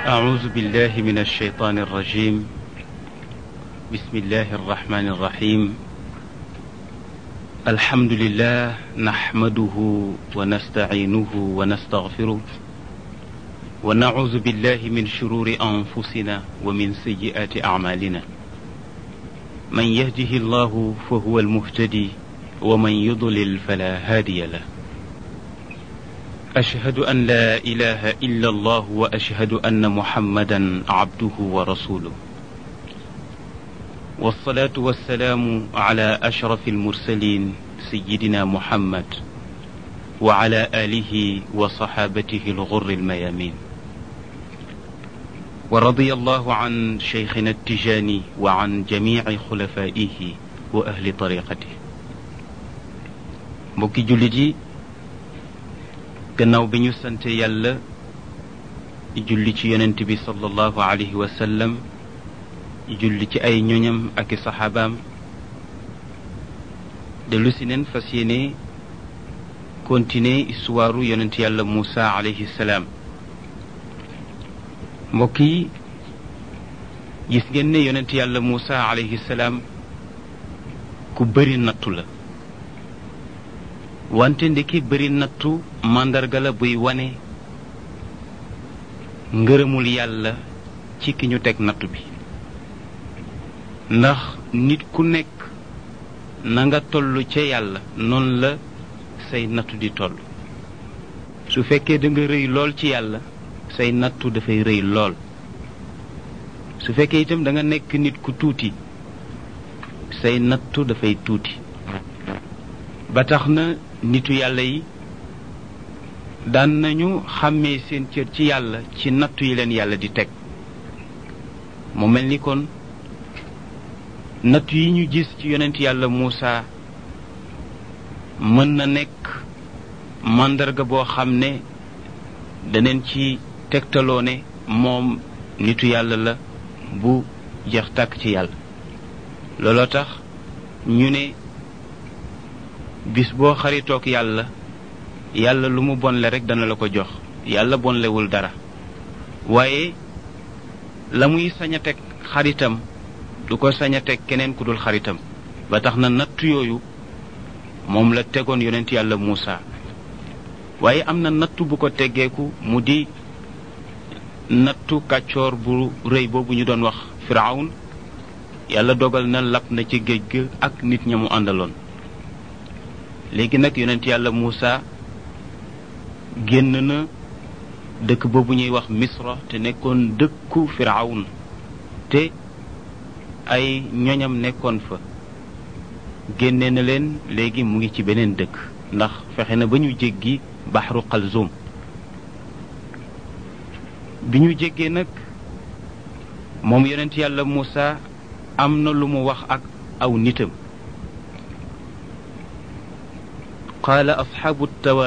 أعوذ بالله من الشيطان الرجيم بسم الله الرحمن الرحيم الحمد لله نحمده ونستعينه ونستغفره ونعوذ بالله من شرور أنفسنا ومن سيئات أعمالنا من يهده الله فهو المهتدي ومن يضلل فلا هادي له أشهد أن لا إله إلا الله وأشهد أن محمدا عبده ورسوله والصلاة والسلام على أشرف المرسلين سيدنا محمد وعلى آله وصحابته الغر الميامين ورضي الله عن شيخنا التجاني وعن جميع خلفائه وأهل طريقته mbokki jullit yi gannaaw bi ñu sante yàlla julli ci yonent bi sallallahu alayhi wa sallam julli ci ay ñoñam ak i saxaabaam dellu si neen fas yéene continuer histoire yonent yàlla Moussa alayhi salaam mbokk yi gis ngeen ne yonent yàlla Moussa alayhi salaam ku bëri nattu la wante ndeki bëri nattu màndarga la buy wane ngërëmul yàlla ci ki ñu teg nattu bi ndax nit ku nekk na nga toll ca yàlla noonu la say nattu di toll su fekkee da nga rëy lool ci yàlla say nattu dafay rëy lool su fekkee itam da nga nekk nit ku tuuti say nattu dafay tuuti ba tax na nitu yàlla yi daan nañu xàmmee seen cër ci yàlla ci nattu yi leen yàlla di teg mu mel ni kon nattu yi ñu gis ci yonent yàlla Muusa mën na nekk màndarga boo xam ne daneen ci tegtaloo ne moom nitu yàlla la bu jeex tàkk ci yàlla looloo tax ñu ne bis boo xaritook yàlla yàlla lu mu bonle rek dana la ko jox yàlla bonlewul dara waaye la muy sañ a teg xaritam du ko sañ a teg keneen ku dul xaritam ba tax na nattu yooyu moom la tegoon yonent yàlla Muusa waaye am na nattu bu ko teggeeku mu di nattu kàccoor bu rëy boobu ñu doon wax Firawun yàlla dogal na lap na ci géej ga ak nit ña mu àndaloon léegi nag yonent yàlla Muusa génn na dëkk boobu ñuy wax Misra te nekkoon dëkku Firawun te ay ñoñam nekkoon fa génne na leen léegi mu ngi ci beneen dëkk ndax fexe na ba ñu jéggi baxru Xalzum bi ñu jéggee nag moom yonent yàlla Muusa am na lu mu wax ak aw nitam qaala asxaabu tawa